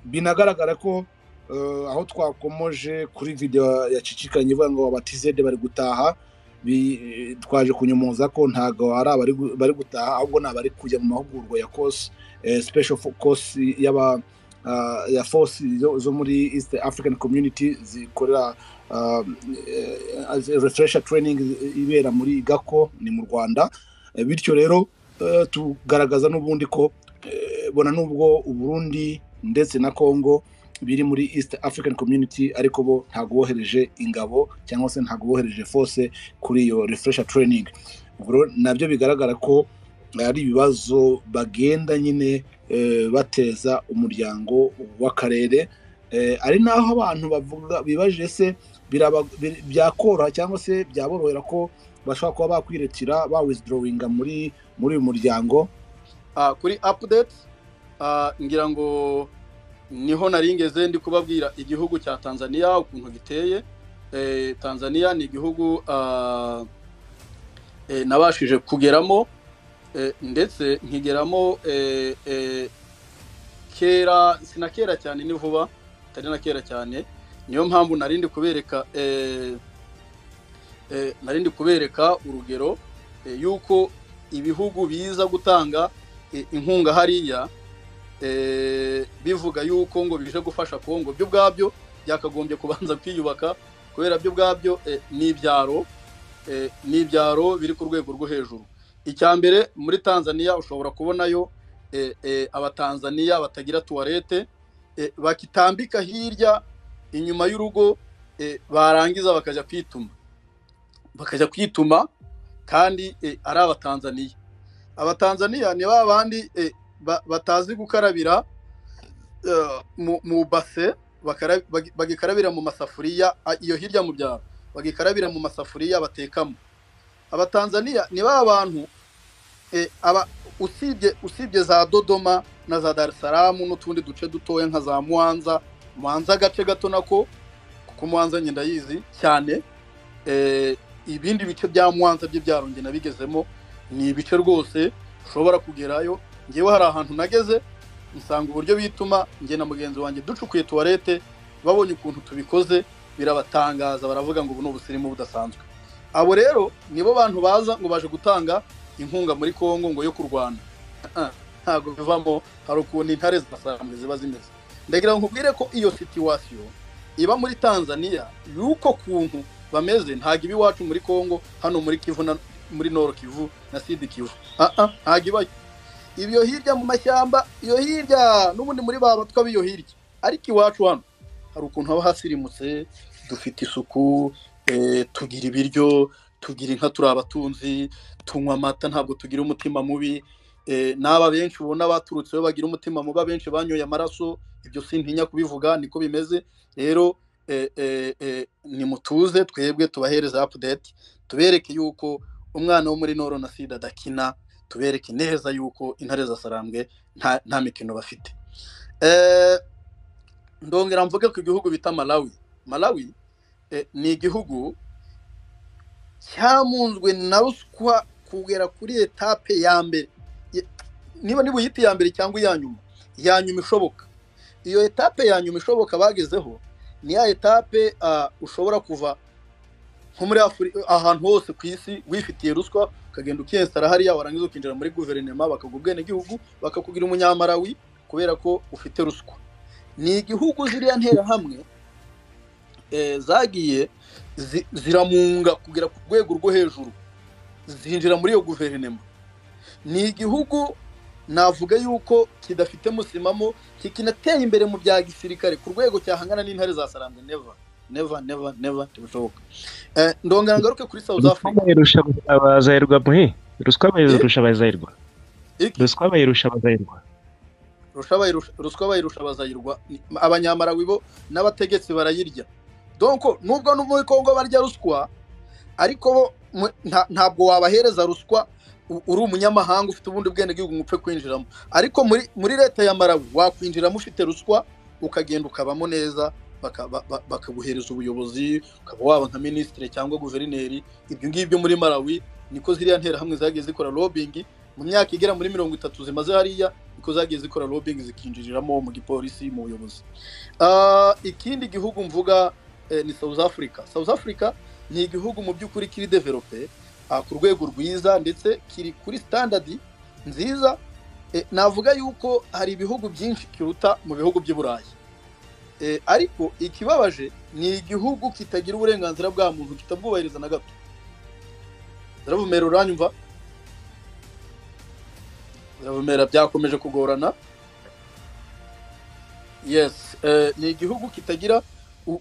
binagaragara ko aho twakomoje kuri videwo yacicikanye ivuga ngo abatizede bari gutaha twaje kunyomoza ko ntabwo ari abari gutaha ahubwo ni abari kujya mu mahugurwa ya kosi special kosi ya fosi zo muri east african community zikorera refresher training ibera muri gako ni mu rwanda bityo rero tugaragaza n'ubundi ko bona n'ubwo uburundi ndetse na congo biri muri east african community ariko bo ntabwo bohereje ingabo cyangwa se ntabwo bohereje force kuri iyo refresher training nabyo bigaragara ko ari ibibazo bagenda nyine bateza umuryango w'akarere ari naho abantu bavuga bibajije se byakoroha cyangwa se byaborohera ko bashobora kuba bakwirekera bawizidoringa muri muri uyu muryango kuri apudeti ngira ngo niho naringeze ndi kubabwira igihugu cya tanzania ukuntu giteye tanzania ni igihugu nabashije kugeramo ndetse nkigeramo kera si na kera cyane ni vuba atari na kera cyane niyo mpamvu narindi kubereka narindi kubereka urugero y'uko ibihugu biza gutanga inkunga hariya bivuga yuko ngo bije gufasha kongo byo ubwabyo byakagombye kubanza kwiyubaka kubera byo ubwabyo n'ibyaro n'ibyaro biri ku rwego rwo hejuru icya mbere muri tanzania ushobora kubonayo abatanzaniya batagira tuwarete bakitambika hirya inyuma y'urugo barangiza bakajya kwituma bakajya kwituma kandi ari abatanzaniya abatanzaniya ni ba bandi batazi gukarabira mu base bagikarabira mu masafuriya iyo hirya mu byaro bagikarabira mu masafuriya batekamo abatanzaniya ni ba bantu usibye usibye za dodoma na za darisaramu n'utundi duce dutoya nka za muhanza muhanza agace gato nako kuko muhanza nyenda yizi cyane ibindi bice bya muhanza by'ibyaro ngena bigezemo ni ibice rwose ushobora kugerayo ngewe hari ahantu nageze nsanga uburyo bituma nge na mugenzi wanjye ducukuye tuwarete babonye ukuntu tubikoze birabatangaza baravuga ngo ubu ni ubusirimu budasanzwe abo rero nibo bantu baza ngo baje gutanga inkunga muri congo ngo yo kurwana ntabwo bivamo hari ukuntu intare zidasanzwe ziba zimeze ndagira ngo nkubwire ko iyo situwasiyo iba muri tanzania y'uko kuntu bameze ntabwo iba iwacu muri congo hano muri kivu muri noro kivu na sidi kivu ntabwo ibayo ibyo hirya mu mashyamba iyo hirya n'ubundi muri ba batwa b'iyo hirya ariko iwacu hano hari ukuntu haba hasirimutse dufite isuku tugira ibiryo tugira inka turi abatunzi tunywa amata ntabwo tugira umutima mubi n'aba benshi ubona baturutseho bagira umutima mubi abenshi banyoye amaraso ibyo si ntinya kubivuga niko bimeze rero nimutuze twebwe tubahereza apudeti tubereke yuko umwana wo muri noro na sida adakina tubereke neza yuko intare zasarambwe nta mikino bafite ndongera mvuge ku gihugu bita malawi malawi ni igihugu cyamunzwe na ruswa kugera kuri etape ya mbere niba niba uyita iya mbere cyangwa iya nyuma ya nyuma ishoboka iyo etape ya nyuma ishoboka bagezeho ni ya etape ushobora kuva nko muri ahantu hose ku isi wifitiye ruswa ukagenda ukiyesitara hariya warangiza ukinjira muri guverinoma bakaguha igihugu bakakugira umunyamarawi kubera ko ufite ruswa ni igihugu ziriya nterahamwe zagiye ziramunga kugera ku rwego rwo hejuru zinjira muri iyo guverinoma ni igihugu navuga yuko kidafite musimamo kikinateye imbere mu bya gisirikare ku rwego cyahangana n'intare za sarambwe neva neva neva neva ntibishoboka ndongera ngaruke kuri south africa bayirusha abazayirwa muhi ruswa bayirusha abazayirwa ruswa bayirusha abazayirwa ruswa bayirusha abazayirwa abanyamarawi bo n'abategetsi barayirya donko nubwo no muri congo barya ruswa ariko ntabwo wabahereza ruswa uri umunyamahanga ufite ubundi bwenegihugu ngo upfe kwinjiramo ariko muri leta ya marawi wakwinjiramo ufite ruswa ukagenda ukabamo neza bakaguhereza ubuyobozi ukaba waba nka minisitiri cyangwa guverineri ibyo ngibyo muri marawi niko ziriya nterahamwe zagiye zikora lobingi mu myaka igera muri mirongo itatu zimaze hariya kuko zagiye zikora lobbying zikinjiriramo mu gipolisi mu buyobozi ikindi gihugu mvuga ni south africa south africa ni igihugu mu by'ukuri kiri develope ku rwego rwiza ndetse kiri kuri standard nziza navuga yuko hari ibihugu byinshi kiruta mu bihugu by'i burayi ariko ikibabaje ni igihugu kitagira uburenganzira bwa muntu kitabwubahiriza na gato zirabumera uranyumva zirabumera byakomeje kugorana yesi ni igihugu kitagira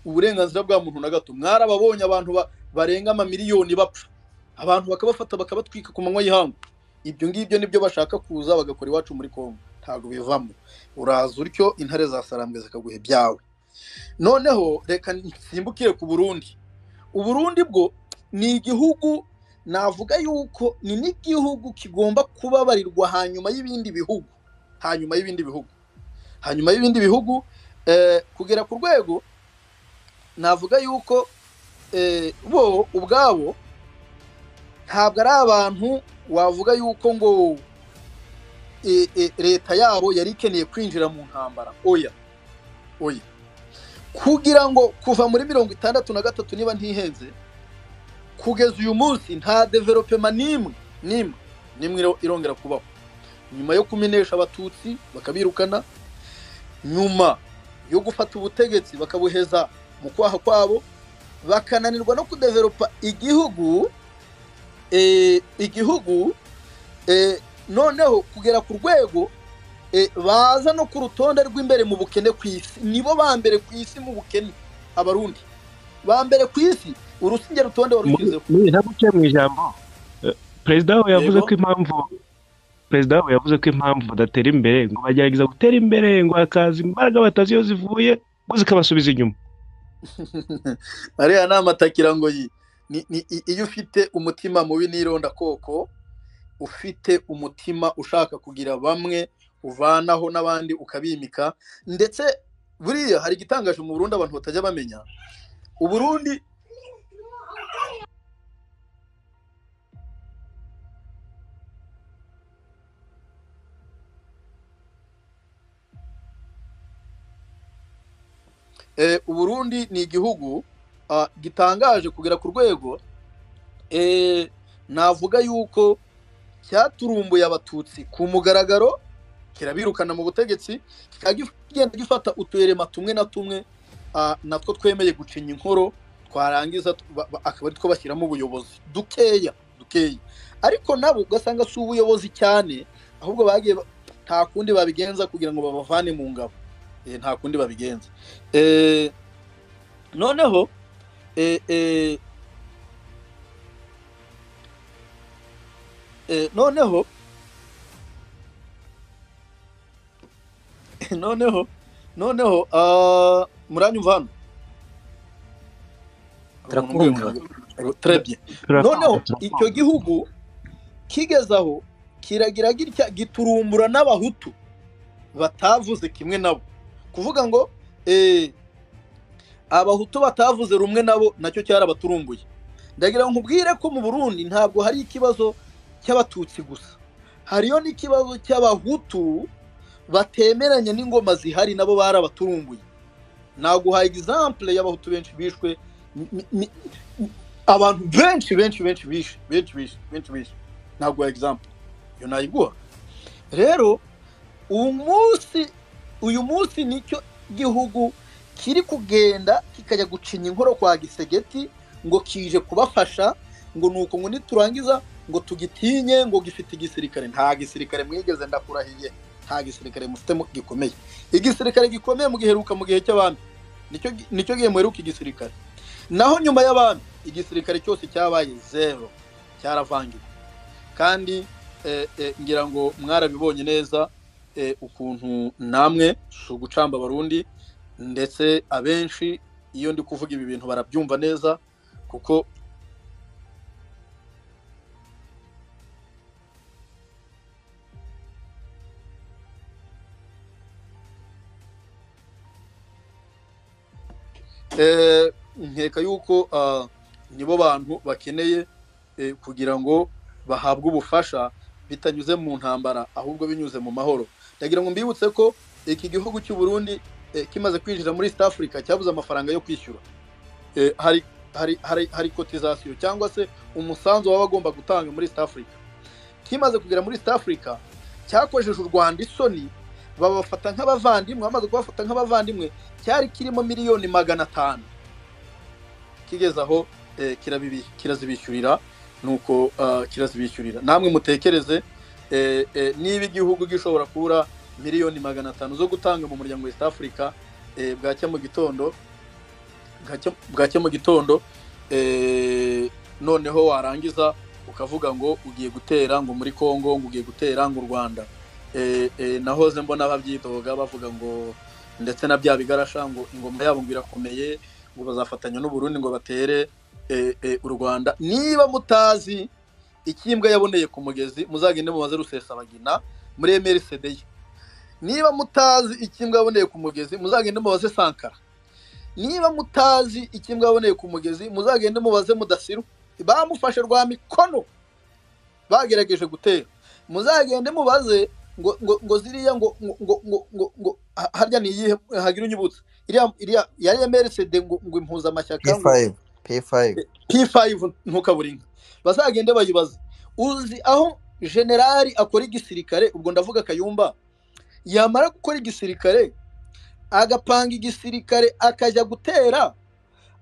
uburenganzira bwa muntu na gato mwarababonye abantu barenga amamiliyoni bapfa abantu bakabafata bakabatwika ku manywa y'ihangu ibyo ngibyo nibyo bashaka kuza bagakora iwacu muri kongo ntabwo bivamo uraza utyo intare zasarambwe zikaguha ibyawe noneho reka nsimbukire ku burundi uburundi bwo ni igihugu navuga yuko ni n'igihugu kigomba kubabarirwa hanyuma y'ibindi bihugu hanyuma y'ibindi bihugu hanyuma y'ibindi bihugu kugera ku rwego navuga yuko bo ubwabo ntabwo ari abantu wavuga yuko ngo leta yabo yari ikeneye kwinjira mu ntambara oya oya kugira ngo kuva muri mirongo itandatu na gatatu niba ntihenze kugeza uyu munsi nta developema n'imwe n'imwe n'imwe irongera kubaho nyuma yo kumenesha abatutsi bakabirukana nyuma yo gufata ubutegetsi bakabuheza mu kwaha kwabo bakananirwa no kudevelopa igihugu igihugu noneho kugera ku rwego baza no ku rutonde rw'imbere mu bukene ku isi nibo ba mbere ku isi mu bukene abarundi ba mbere ku isi urusinge rutonde warushyizeho ntaguciye mu ijambo perezida wawe yavuze ko impamvu perezida wawe yavuze ko impamvu badatera imbere ngo bagerageza gutera imbere ngo hakaza imbaraga batazi iyo zivuye ngo zikabasubiza inyuma ariya ni amatakira ngo iyo ufite umutima mubi n'ironda koko ufite umutima ushaka kugira bamwe uvanaho n'abandi ukabimika ndetse buriya hari igitangaje mu Burundi abantu batajya bamenya uburundi uburundi ni igihugu gitangaje kugera ku rwego navuga yuko cyaturumbuye abatutsi ku mugaragaro kirabirukana mu butegetsi kikagenda gifata uturema tumwe na tumwe natwo twemeye gucinya inkoro twarangiza akaba ari two bashyiramo ubuyobozi dukeya dukeya ariko nabo ugasanga si ubuyobozi cyane ahubwo bagiye nta kundi babigenza kugira ngo babavane mu ngabo nta kundi babigenza noneho noneho noneho noneho muranyumva hano noneho icyo gihugu kigezaho kiragira gitya giturumbura n'abahutu batavuze kimwe nabo kuvuga ngo abahutu batavuze rumwe nabo nacyo cyarabaturumbuye ndagira ngo nkubwire ko mu burundi ntabwo hari ikibazo cy'abatutsi gusa hariyo n'ikibazo cy'abahutu batemeranya n'ingoma zihari nabo barabaturunguye naguha egisampure y'abahutu benshi bishwe abantu benshi benshi benshi bishe benshi bishe benshi bishe naguha egisampure iyo nayiguha rero uyu munsi uyu munsi nicyo gihugu kiri kugenda kikajya gucinya inkoro kwa gisegeti ngo kije kubafasha ngo ni uko ngo niturangiza ngo tugitinye ngo gifite igisirikare nta gisirikare mwigeze ndakurahiye nta gisirikare mufite gikomeye igisirikare gikomeye mugiheruka mu gihe cy'abami nicyo gihe muheruka igisirikare naho nyuma y'abami igisirikare cyose cyabaye zero cyaravangiwe kandi ngira ngo mwarabibonye neza ukuntu namwe si ugucamba abarundi ndetse abenshi iyo ndi kuvuga ibi bintu barabyumva neza kuko nkeka yuko nibo bantu bakeneye kugira ngo bahabwe ubufasha bitanyuze mu ntambara ahubwo binyuze mu mahoro ndagira ngo mbibutse ko iki gihugu cy'u Burundi kimaze kwinjira muri East Africa cyabuze amafaranga yo kwishyura hari hari hari hari kotizasiyo cyangwa se umusanzu waba agomba gutanga muri East Africa kimaze kugera muri East Africa cyakojeje u Rwanda isoni babafata nk'abavandimwe bamaze kubafata nk'abavandimwe cyari kirimo miliyoni magana atanu kigeze aho kirazibishyurira nuko kirazibishyurira namwe mutekereze niba igihugu gishobora kubura miliyoni magana atanu zo gutanga mu muryango wa East Africa bwacya mu gitondo bwacya mu gitondo noneho warangiza ukavuga ngo ugiye gutera ngo muri congo ngo ugiye gutera ngo u rwanda nahoze mbona babyitoga bavuga ngo ndetse na bya bigarasha ngo ingoma yabo ngo irakomeye ngo bazafatanya n'uburundi ngo batere u rwanda niba mutazi ikimbwa yaboneye ku mugezi muzagende mubaze rusesabagina muremere sedeye niba mutazi ikimbwa yaboneye ku mugezi muzagende mubaze sankara niba mutazi ikimbwa yaboneye ku mugezi muzagende mubaze mudasiru bamufashe rwa mikono bagerageje gutera muzagende mubaze ngo ngo ziriya ngo ngo ngo ngo harya ni iyihe hagira unyibutse iriya yari emerisede ngo impuzamashyaka p5 ntukaburinka bazagende bayibaze uzi aho generali akora igisirikare ubwo ndavuga kayumba yamara gukora igisirikare agapanga igisirikare akajya gutera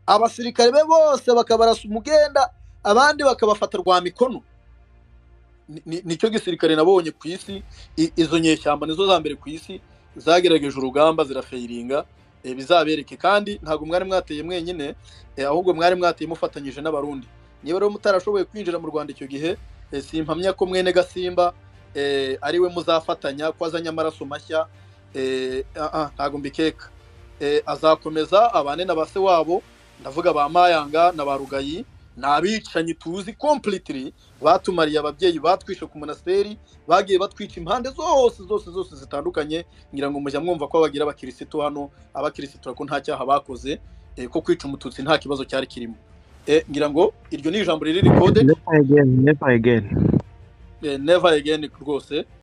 abasirikare be bose bakabarasa umugenda abandi bakabafata rwa mikono nicyo gisirikare nabonye ku isi izo nyeshyamba nizo za mbere ku isi zagerageje urugamba zirafayiringa bizabereke kandi ntabwo mwari mwateye mwenyine ahubwo mwari mwateye mufatanyije n'abarundi niba rero mutarashoboye kwinjira mu rwanda icyo gihe simpamya ko mwene gasimba ari we muzafatanya ko azanye amaraso mashya ntabwo mbikeka azakomeza abane na base wabo ndavuga ba mayanga na ba rugayi ni abicanyi tuzi completely batumariye ababyeyi batwishe ku monasteri bagiye batwica impande zose zose zose zitandukanye ngira ngo mujya mwumva ko bagira abakirisitu hano abakirisitu ko nta cyaha bakoze ko kwica umututsi nta kibazo cyari kirimo ngira ngo iryo ni ijambo riri kode never again rwose